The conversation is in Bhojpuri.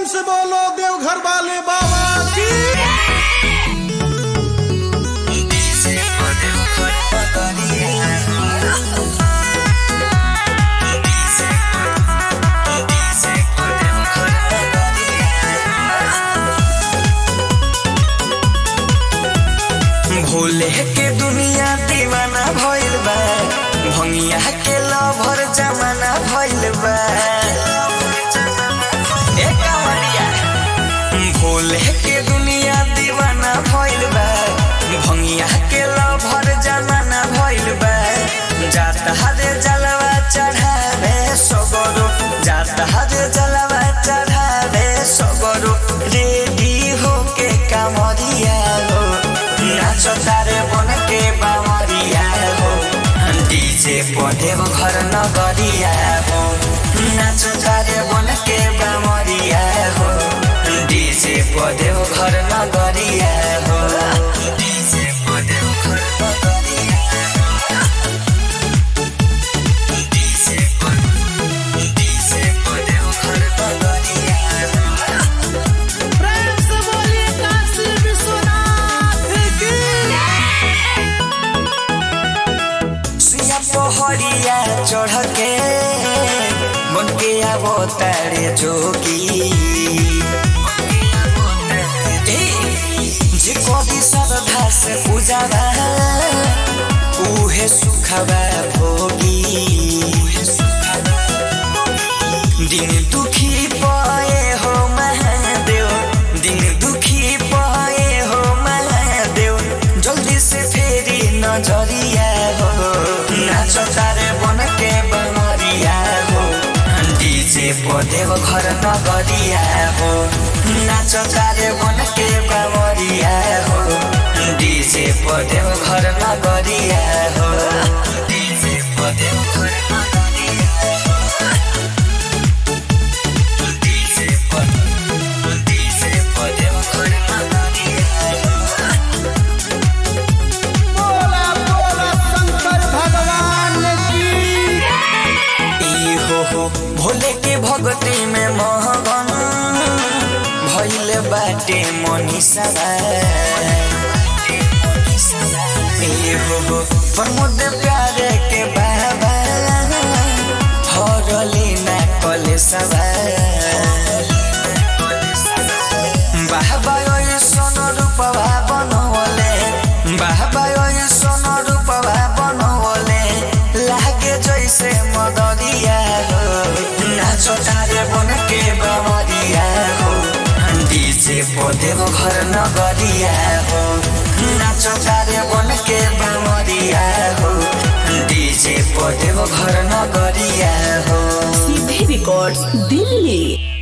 से बोलो देवघर वाले बाबा की भोले के दुनिया दीवाना भइल बा भंगिया के लभर जमाना भइल बा ए कांवरिया भोले के दुनिया दीवाना भइल बा भंगिया के लभर जमाना भइल बा जाता हरे जलवा चढ़ावे सगरो जाता हरे जलवा चढ़ावे सगरो रेडी होके कांवरिया हो नाचो तारे बन के बावरिया हो डीजे पढ़े घर नगरिया हो नाचो तारे बन के बावरिया हो डीजे पढ़े घर नगरिया हो डीजे पढ़े घर नगरिया डीजे पढ़े डीजे पढ़े घर नगरिया प्रेम से बोलिए काशी विश्वनाथ की सुया पहड़िया चढ़ के बन के आवो तारे जोगी ए, जे कभी श्रद्धा से पूजा उहे सुखबा भोगी दिन दुखी पाए हो महादेव दिन दुखी पाए हो महादेव जल्दी से फेरी नजरिया हो नाचो तारे बन के बनरिया हो डीजे पदेव घर नगरिया हो नाचो तारे बन के बनरिया हो डीजे पदेव घर नगरिया हो डीजे पदेव घर नगरिया हो डीजे पदेव डीजे पदेव घर नगरिया हो बोला बोला शंकर भगवान की ई हो हो भोले के भक्ति में महगन भइल बाटे मनीषा ई हो हो प्रमोद प्यारे के बाबा हरली ना कले सवा बाबा ओइ सोन रूपवा बनवले बाबा ओइ सोन रूपवा बनवले लागे जैसे मदरिया हो नाचो तारे बन के बमरिया हो डीजे पदेव घर नगरिया हो नाचो तारे बन के बमरिया हो डीजे पदेव घर नगरिया हो सीधे रिकॉर्ड्स दिल्ली